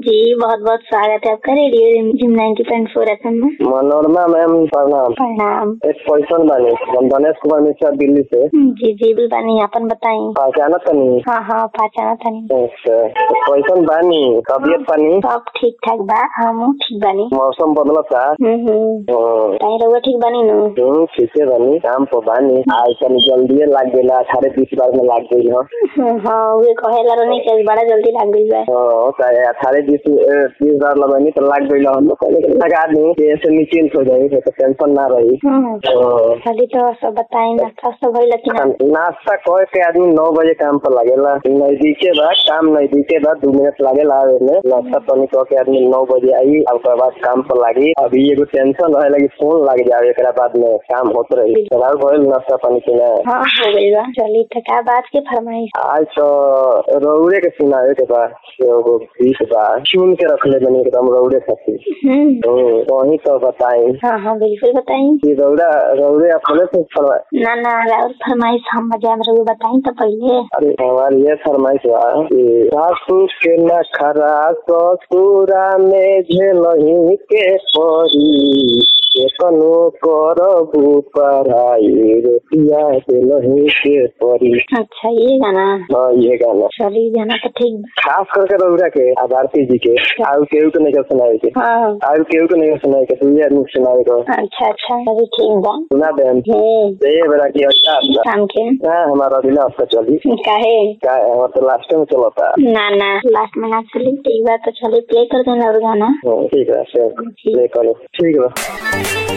जी बहुत बहुत स्वागत है आपका radio gym ninety point four FM में मनोरमा मैम प्रणाम प्रणाम एक क्वेश्चन बानी हम गणेश कुमार मिश्रा दिल्ली से जी जी बिल्कुल अपन बताई पहचाना तनी हाँ हाँ पहचाना था नहीं अच्छा क्वेश्चन बानी तबियत पानी सब ठीक ठाक बा हम ठीक बानी मौसम बदलता हम्म हम्म हम्म, ताई रहुआ ठीक बानी नु हम्म, ठीके बानी काम पर बानी आज तनी जल्दी लाग गेला अठारह बीस बार में लाग गई हो हम्म, हाँ वे कहेला रहनी कि बड़ा जल्दी लाग गई बा हाँ, चाहे अठारह बीस ए, बीस बार लगनी तो लाग गई हम लोग कहले कि लगा दी कि ऐसे निश्चिंत हो जाई तो टेंशन ना रही हम्म, हाँ। खाली तो सब बताई नाश्ता सब भइल कि ना नाश्ता कह के आदमी नौ बजे काम पर लगेला नजदीके बा काम नजदीके बा दू मिनट लागेला आवे में नाश्ता पानी कह के आदमी नौ बजे आई और ओकर बाद काम पर लागी अभी एगो टेंशन रहे लगी फोन लग जावे एकरा बाद में काम होत रही तोरा भइल नाश्ता पानी के ना हाँ हो गई बा चली तो का बात के फरमाइश आज तो रौड़े के सुनावे के बा एगो गीत बा चुन के रखले बनी एकदम रौड़े खातिर हम्म, हम्म, वही तो बताई हाँ हाँ बिल्कुल बताई कि रौड़ा रौड़े अपने से फरमाए ना ना और फरमाइश हम बजा में रहुआ बताई तो पहले अरे हमारी ये फरमाइश बा कि सासू के न खरा ससुरा में झेलही के परी केतनो करबू पढ़ाई रोटिया झेलही के परी अच्छा ये गाना हाँ ये गाना चली गाना तो ठीक बा खास करके रौरा के आधारती जी के आउ केहू के नहीं सुनाए के हाँ आउ केहू के नहीं सुनाए के दुनिया आदमी के सुनाए को अच्छा अच्छा चली ठीक बा सुना दे हम्म ये बेरा की अच्छा अच्छा शाम के हाँ हमारा अगला हफ्ता चली काहे क्या है हमारा तो लास्ट में चलता ना ना लास्ट में ना चली ठीक बा तो चली प्ले कर देना और गाना हाँ, ठीक है चल, ले करो ठीक है